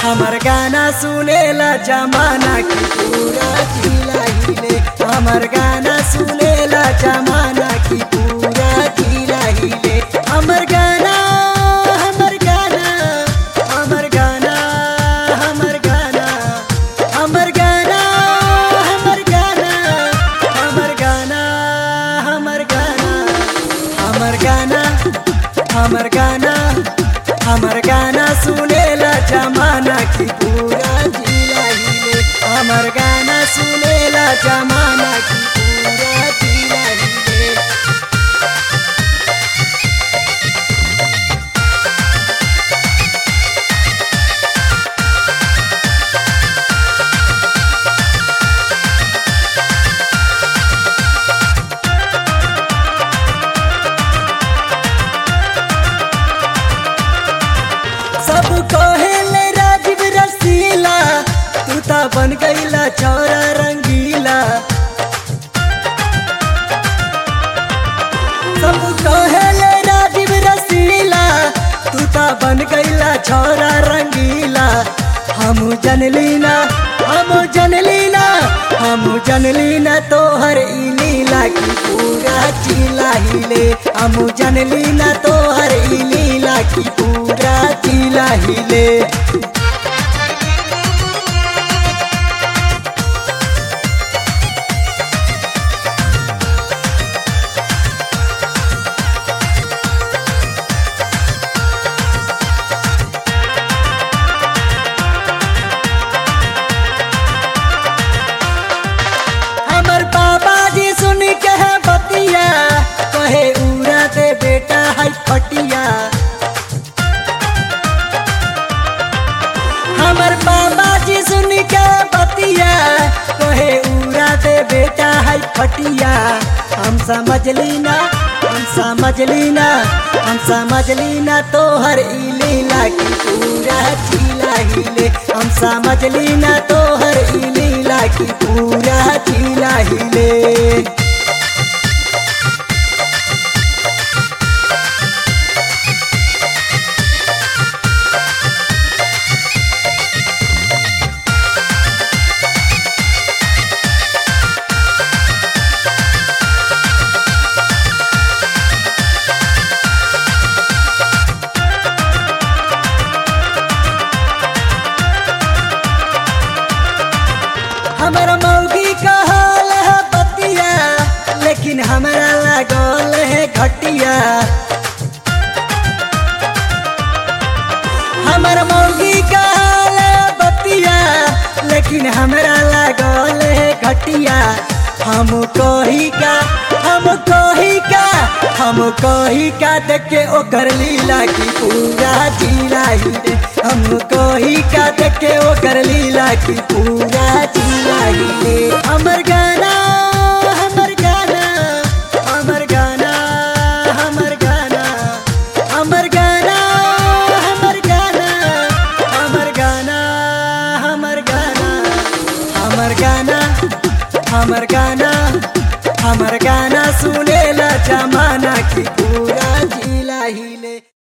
हमर गाना सुनेला जमाना की पूरा जिला हिले हमर गाना सुनेला जमाना की पूरा जिला हिले हमर गाना हमर गाना हमर गाना हमर गाना हमर गाना हमर गाना हमर गाना हमर गाना हमर गाना हमर गाना हमर गाना सुनेला जमाना की पूरा जिला हिले हमर गाना सुनेला जमाना की पूरा जिला हिले सब कहेले राजीव रसीला तू ता बन गईला चौरा रंगीला सब कहेले राजीव रसीला तू ता बन गईला चौरा रंगीला हम जनलीना हम जनलीना हम जनलीना तोहर ई लीला की पूरा चिला हिले हम जनलीना तोहर ई लीला की पूरा चिला हिले हमर बाबा जी सुन के है बतिया कहे उड़ा दे बेटा है फटिया हमर बाबा जी सुन के बतिया कहे उड़ा दे बेटा है फटिया हम समझ लीना हम समझ लीना हम समझ लीना तोहर ई लीला की पूरा चिला हिले हम समझ लीना तोहर ई लीला की पूरा चिला हिले हमर मौगी कहल है बतिया लेकिन हमरा लागल है घटिया हमर मौगी कहल है बतिया लेकिन हमरा लागल है घटिया हम कही का हम कही का हम कही का देख के ओकर लीला की पूरा जिला हिले हम कही का देख के ओकर लीला की पूरा जिला हिले हमर गाना हमर गाना हमर गाना हमर गाना हमर गाना हमर गाना हमर गाना हमर गाना हमर गाना हमर गाना हमर गाना सुनेला जमाना की पूरा जिला हिले